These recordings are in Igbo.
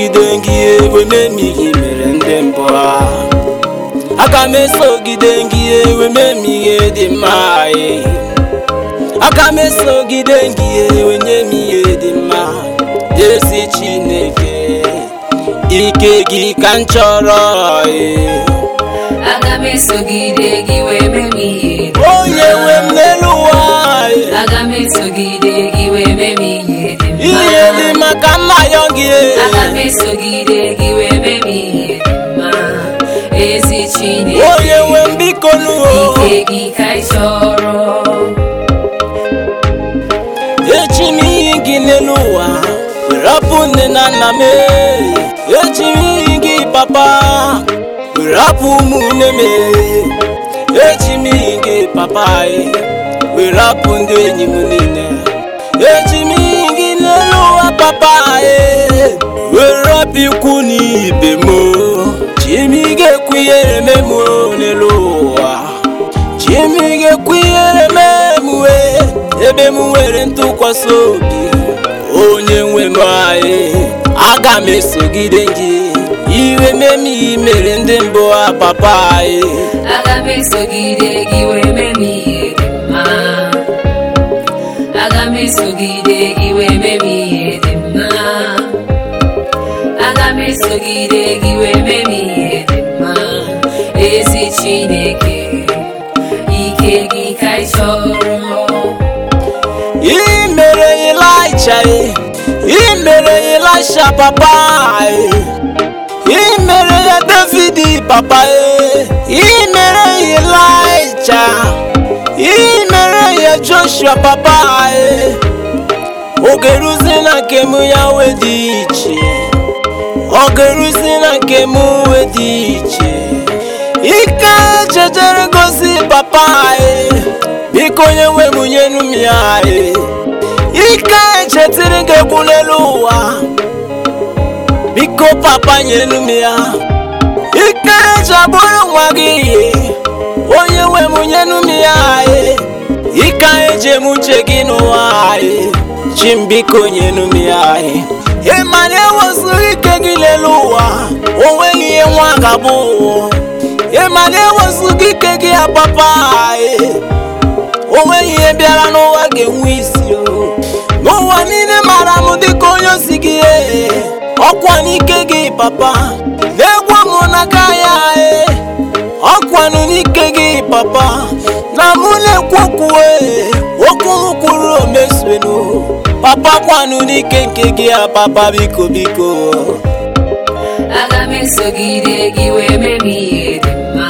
esogide gị ewe memi ihe mere ndị mbụ ha aga m esogide gị ewe memi ihe dị mma ee. aga m esogide gị ewe nye m ihe dị mma ezi chineke ike gị ka m chọrọ ee. aga m esogide gị wee mee m ihe dị onye nwe m n'elu ụwa ee. aga m esogide gị wee mee m ihe dị mma ihe dị maka nna ya gị ee. aga m esogide gị wee mee m ihe dị mma ezi chineke onye nwe m biko nuwo ike gị ka ị chọrọ echi m iyi gị n'elu ụwa were hapụ nne na nna m ee. echi m iyi gị papa were hapụ ụmụnne m ee. echi m iyi gị papa ee. were hapụ ndị enyi m niile echi m iyi gị n'elu ụwa papa ee. were hapụ ikwu na ibe m chi m ga-ekwu ihere m emu n'elu ụwa Chimi ga-ekwinyere m emuwe ebe m nwere ntụkwasị obi onye nwe m anyị aga m esogide gị iwe meme i mere ndị mbụ ha papa anyị aga m esogide gị wee mee m ihe dị mma aga m esogide gị wee mee m ihe dị mma aga m esogide gị wee mee m ihe dị mma ezi chineke ike gị ka ị chọrọ i mere Ịlaịja i mere Ịlaisha papa anyị i mere ya David papa i mere ya Ịlaịja i mere ya Joshua papa anyị oge ruzi na nke m ya wee dị iche oge ruzi na nke m wee dị iche ike chejere gosi papa anyị biko onye nwe m nyenu m ya anyị ike chetiri gị egwu n'elu ụwa biko papa nyenu m ya ike eji abụrụ nwa gị ihe onye nwe m nyenu m ya anyị ike eji eme uche gị n'ụwa anyị chi m biko nyenu m ya anyị ịma na ewezụghị ike gị n'elu ụwa o nweghị ihe nwa ga-abụ ịma na ewezụghị ike gị ya papa anyị o nweghị ihe bịara n'ụwa ga-enwe isi o n'ụwa niile mara m dịka onye osi gị ee. ọkwa n'ike gị papa na-egwu m n'aka ya ee. ọkwanụ n'ike gị papa na mụ na-ekwu okwu ee. okwu m kwuru omesuenu papa kwanụ n'ike nke gị ya papa biko biko aga m esogide gị wee mee m ihe dị mma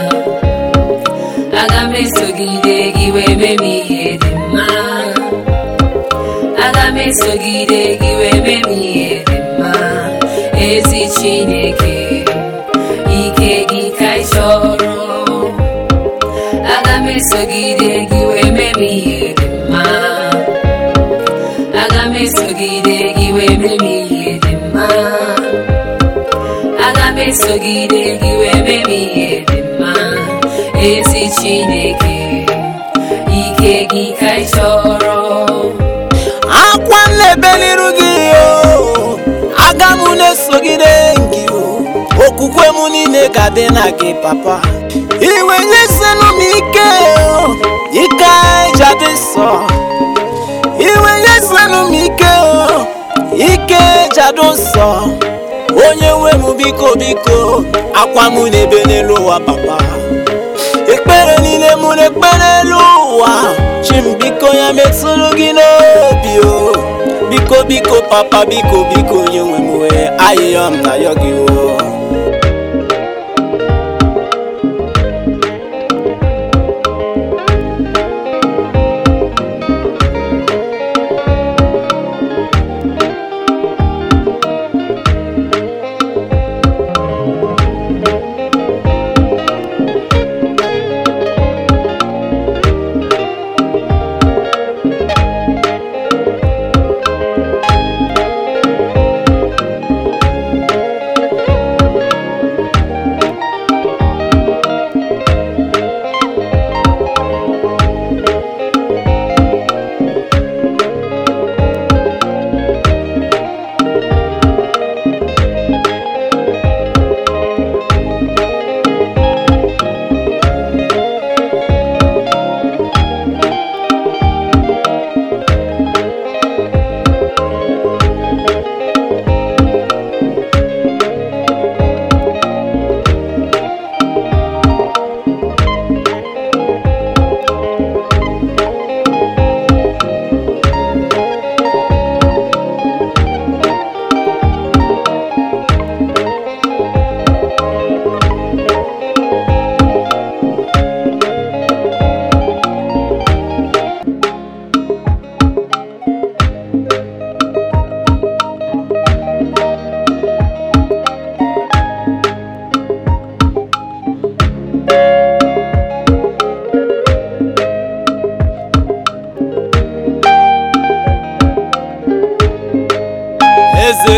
aga m esogide gị wee mee m ihe dị mma aga m esogide gị wee mee m ihe dị mma ezi chineke ike gị ka ị chọrọ aga m esogide gị wee mee m ihe dị mma aga m esogide gị wee mee m ihe dị mma aga m esogide gị wee mee m ihe dị mma ezi chineke ike gị ka ị chọrọ akwa nlebe n'iru gị o aga m na-esogide gị o okwukwe m niile ga-adị na gị papa iwe nyesenụ m ike o ike eji adị nsọ iwe nyesenụ m ike o ike eji adị nsọ onye nwe m biko biko akwa m na-ebe n'elu ụwa papa ekpere niile mụ na-ekpere elu ụwa chi m biko ya metụrụ gị n'obi o biko biko papa biko biko onye nwe m wee ayịyọ m na yọ gị o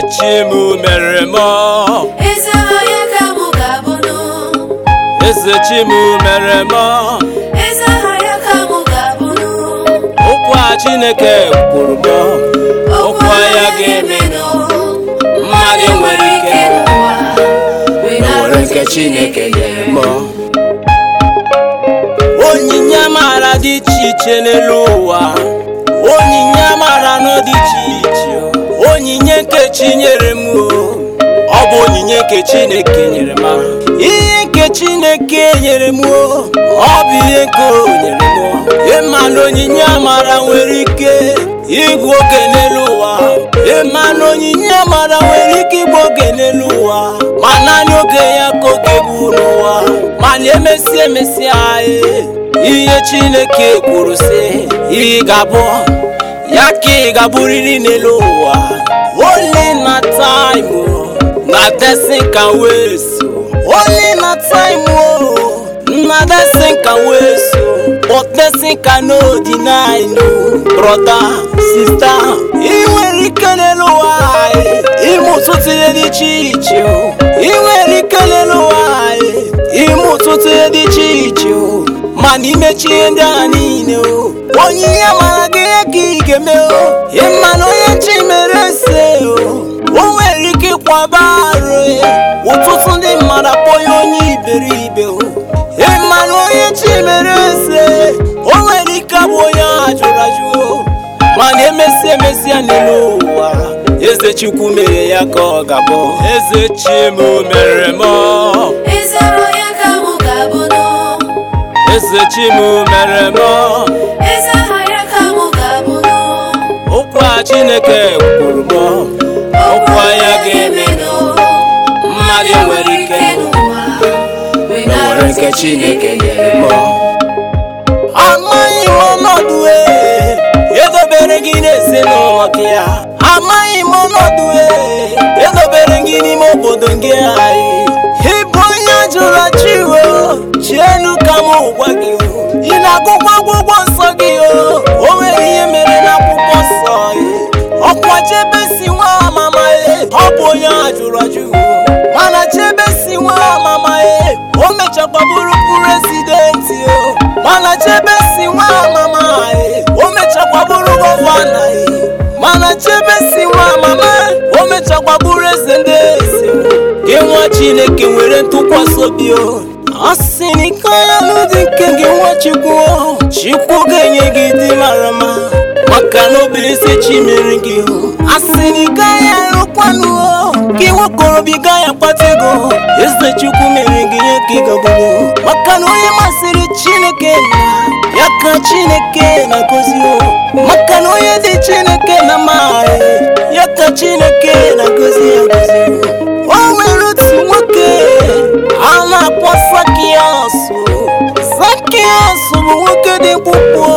chimu mere m eze aha ya ka mụ ga-abụnụ eze chimu mere m eze aha ya ka mụ ga-abụnụ okwu a chineke kwuru m okwu ya ga-emenụ mmadụ nwere ike n'ụwa wee nwere nke chineke nyere m onyinye amara dị iche iche n'elu ụwa onyinye amara nọ dị iche iche onyinye nke chi nyere m o. ọ bụ onyinye nke chineke nyere m ihe nke chineke nyere m o. ọ bụ ihe nke o nyere m o. ịma na onyinye amara nwere ike igbu oge n'elu ụwa ịma na onyinye amara nwere ike igbu oge n'elu ụwa ma naanị oge ya ka oge bụ n'ụwa mana emesịa emesịa ee, ihe chineke kwuru sị ị ga-abụ ya ka ị ga-abụrịrị n'elu ụwa only na time o, na destiny can wait o. only na time o na destiny can wait o. but destiny cannot deny no brother sister ị nwere ike n'elu ụwa ee, ime ụtụtụ ihe dị iche iche o. ị nwere ike n'elu ụwa ee, ime ụtụtụ ihe dị iche iche o. mana imechi ihe ndị agha niile o onye ihe mara gị ihe ka ị ga-eme o ịma na onye chi mere ese o o nwere ike ịkwaba arụ ya. ụtụtụ ndị mmadụ akpọ ya onye iberibe o ịma na onye chi mere ese o nwere ike abụ onye a jụrụ ajụ o mana emesịa emesịa n'elu ụwa eze chukwu mere ya ka ọ ga-abụ eze chimu mere m eze aha ya ka mụ ga-abụnụ eze chimu mere m eze aha ya ka mụ ga-abụnụ okwu a chineke kwuru m okwu ya ga-emenụ mmadụ nwere ike n'ụwa wee nwere nke chineke nyere m amaghị m ọnọdụ e edobere gị n'ezinụlọ gị a amaghị m ọnọdụ e edobere gị n'ime obodo gị anyị ịbụ onye jụrụ chiwo chienu ka m gwa gị o. ị na-agụkwa akwụkwọ nsọ gị o o nwere ihe mere n'akwụkwọ nsọ gị ọkwa chebe si nwa amama e ọ bụ onye a jụrụ ajụ o. mana chebe si nwa amama e o mechakwa bụrụ prezidenti o mana chebe si nwa amama e o mechakwa bụrụ gọvanọ e mana chebe si nwa amama o mechakwa bụrụ eze ndị eze o. gị nwa chineke nwere ntụkwasị obi o a sị na ike anya n'ụdị nke gị nwa chukwu o. chukwu ga-enye gị dị mara mma maka na ọ bụ eze chi mere gị o a sị na ị gaghị arụkwanụ o gị nwakorobịa gaghị akpata ego eze chukwu mere gị ihe ka ị gagburu maka na onye masịrị chineke na ya ka chineke na-agọzi o maka na onye dị chineke na amaghị ya ka chineke na-agọzi agọzi o o nwere otu nwoke a na-akpọ sakias sakias bụ nwoke dị mkpụkpụ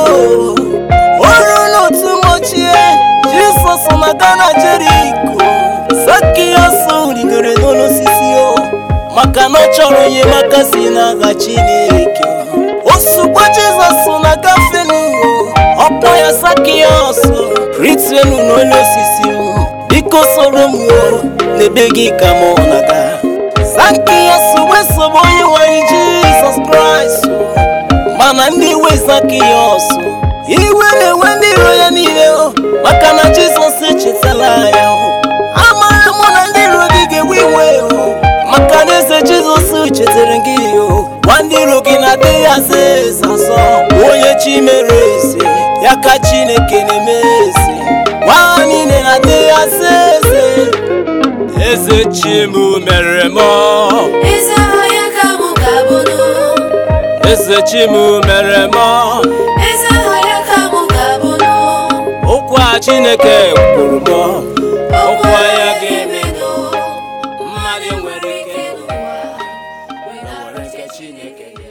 ọrụ n'otu mgbochie jisọs na gana jeriko sakias rigoro n'ụlọ osisi o maka na ọ chọrọ enyemaka si n'aka chineke ozugbo jizọs na-agafe n'ụwa ọkpọ ya sakias rituenu n'ụlọ osisi o biko soro m o n'ebe gị ka mụ na-aga sakias wee sobe onye nwanyị jizọs kraịst o mana ndị iwe zakiyos iwe na-enwe ndị iro ya niile o maka na jizọs echetala ya o amara mụ na ndị iro gị ga-ewe iwe o maka na eze jizọs chetara gị o gwa ndị iro gị na adịghị aza eze azọ onye chi mere eze ya ka chineke na-eme eze gwa ha niile na adịghị aza eze eze chimu mere m eze aha ya ka mụ ga-abụnụ eze chimu mere m eze aha ya ka mụ ga-abụnụ okwu a chineke kwuru m okwu ya ya ga-eme ga-emenụ mmadụ nwere ike n'ụwa wee nwere nke na-arụche chineke nyere